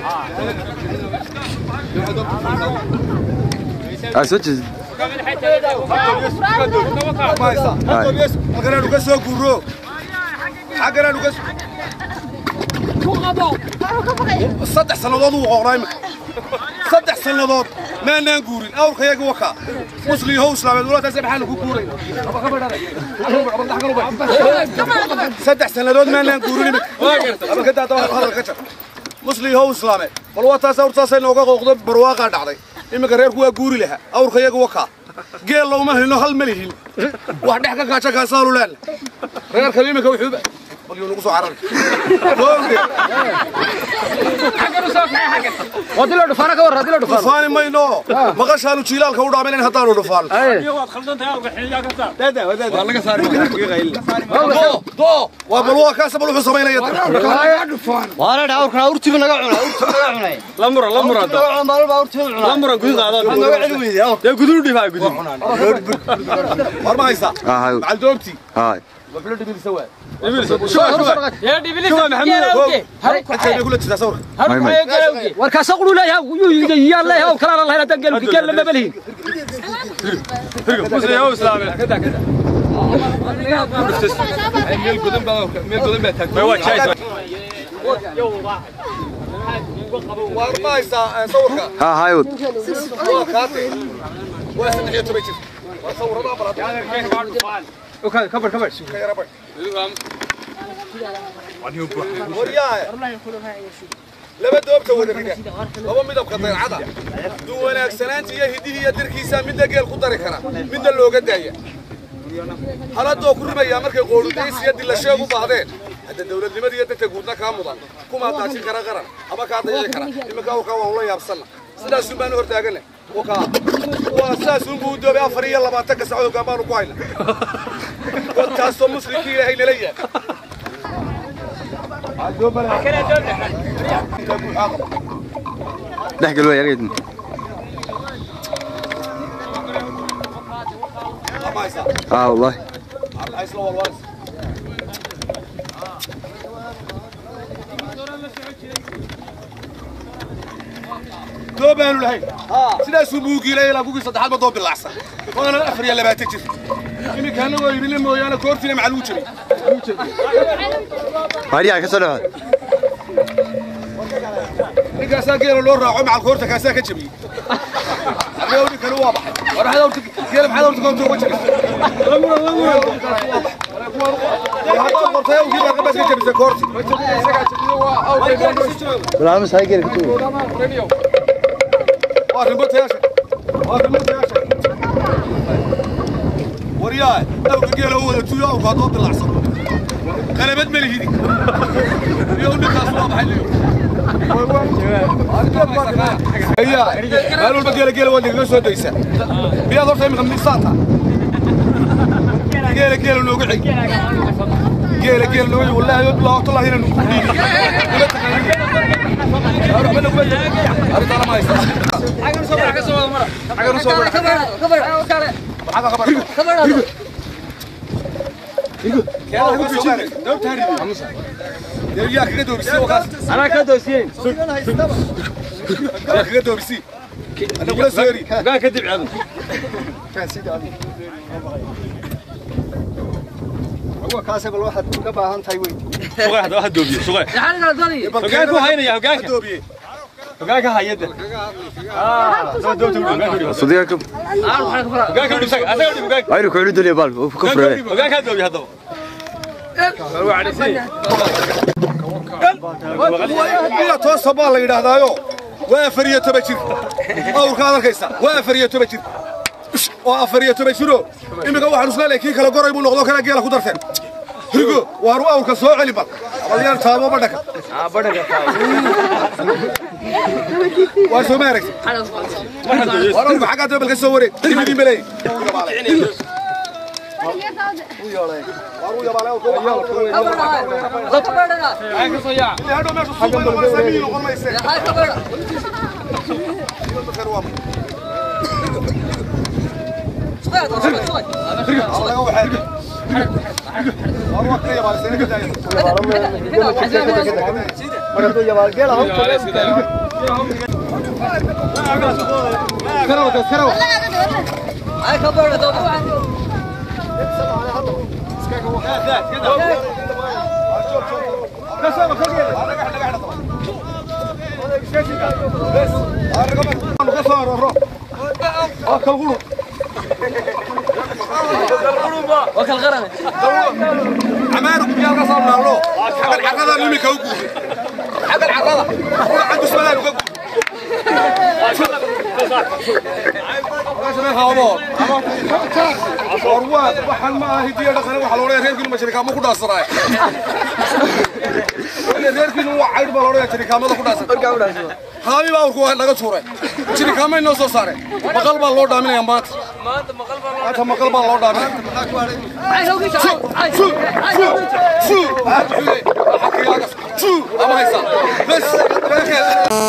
aa soo jeedi halkanaanu ka soo guuro xagganaanu ka saddex sannadood uu qoqnaa imika saddex sannadood maanaan guurin awrkayaga wakaa musliyahow islaameed walaataase maxaanu ku guuray saddex sannadood maanaan guurin imika abakadaada hadalka jar musliyahow islaameed bal waa taas awrtaasay nooga qooqdo barwaaqaa dhacday iminka reerku waa guuri lahaa awrkayaga wakaa geel lowma helino hal ma lihin wax dhex ka kaaja kaasaalu leena reerkan iminka wuxuu bal yuu nagu soo carari wadilo dhufaana ka war hadilo dhufaan dhufaani mayno maqashaanu jiilaalka u dhaamayn haddaanu dhufaan waa bal waa kaasa bal wuxuu samaynaya waana dhaa awrkan awrtiiba naga cunay awrtiiba naga cunay la muran la muran maalba awrtiiba cunay la muran gudud qaado naga celi weyday awr dee gudud dhibaa gudud war ma haysaa aa hay macal doobtii hay wafilo dhibilisa waa intay kula jirtaa sawirka may may warkaasa qulu leeyahay yaan leeyahay aw kalana lahayn haddaan geel geel lama belihin musliyahow islaameed meel godan baa meel godan baa taagtay waa jaayis war ma haysaa sawirka haa hay wad waa kaate waa saddex iyo toban jir waa sawirada bal kabar kabar ka yara bay waryaahe laba doobta wada rida laba midabka dayacada duu wanaagsanaanta iyo hiddihi iyo dirkiisa midna geel ku dari kara midna looga daaya haladoo ku rimayaa markay qooludaysi iyo dilasheeg u baahdeen hadda dawladnimada iyo dadka guudna kaa mudan kumaa daajin kara qaran ama kaa dayici kara iminka awrkaa waa ula yaabsanna sidaasun baanu hortaaganna wakaa waa sidaasun buu u doobay afar iyo labaatanka sacdood hoggaan baanu ku hayna warkaasoo muslimkii ilaahay nala yahay dhex gal way argaydin aa wallahi doobaanu lahayn sidaasuu muugiilay ilaa kugii saddexaad ma doo bilacsan waana afar iyo labaatan jir iminkaana waa ibile mooyaane koortiina macaluu jiray hariyaa ka soo dhawaad ninkaasaa geela loo raaco macal koorta kaasaa ka jabiyey argao ninkani waa baxay war maxaad awrta geela maxaad awrta koorta uga jabisay haddaad qortay awkii baa qabaas ka jabisay koorti balaamis hay geli kutu waa rimbotayaasha waa rimbotayaasha waryaa awka geela u wada tuyo awka haddoo dilacsan qalabad ma lihidi iyo ninkaas waa baxay liyo ayaa maalin walba geela geela waad nagaga soo daysaa miyaad horta imika misaata geela geela noogu xig geela geela noogu xig wallaahi bilaa horta lahi inaan ku dhiibi waxba naguma arrintaana ma haysta xaggan soo mara xaggan soo mara xagga kabar yaa kaga doobisay wakaas anaa ka doosiyeen yaa kaga doobisay ana kula seeri gaan ka dib cadu kaase bal waxaad uga baahan tahay wey suqay hadda waxa doobiye suqay hogaan ku haynaya hogaanka doobiyey hogaanka hayada soo doobta hogaanka sudiga ka hogaanka dhib saga asaga dhib hogaanka ayru ku xidhi daliya bal ka furee hogaanka doobi haddaba ila toosa baa la yidhaahdaayo waa afar iyo toban jir awrkaad arkaysa waa afar iyo toban jir waa afar iyo toban jiro iminka waxaan isleeyahay kii kala goray buu noqdo kala geela ku darteen rigo waaru awrka soo celi bal abalyaan taabo badhaka waa soo ma aragti waar awrka xaggaa dabal ka soo wareeg dibidin baleey hadhow meesha suuqa noqonaysa miyi noqon mayse War waa ka yaabaa, sina ka daaya. عمارك بيال قصر نالو حق العقدة اللي مكوكو حق العقدة روح عند السؤال وكوكو warwaad waxaan ma ahi diya dhaqan waxa loo leeyahay reerkiinu ma shirikaamo ku dhaasanaay reerkiinu waa caydh baa loo leeyahay shirikaamada ku dhaasan haami baa urku naga tuuray shirikaamay noo soo saareen maqal baa loo dhaaminaya maanta maanta maqal baa loo dhaaminaya ama haysa bes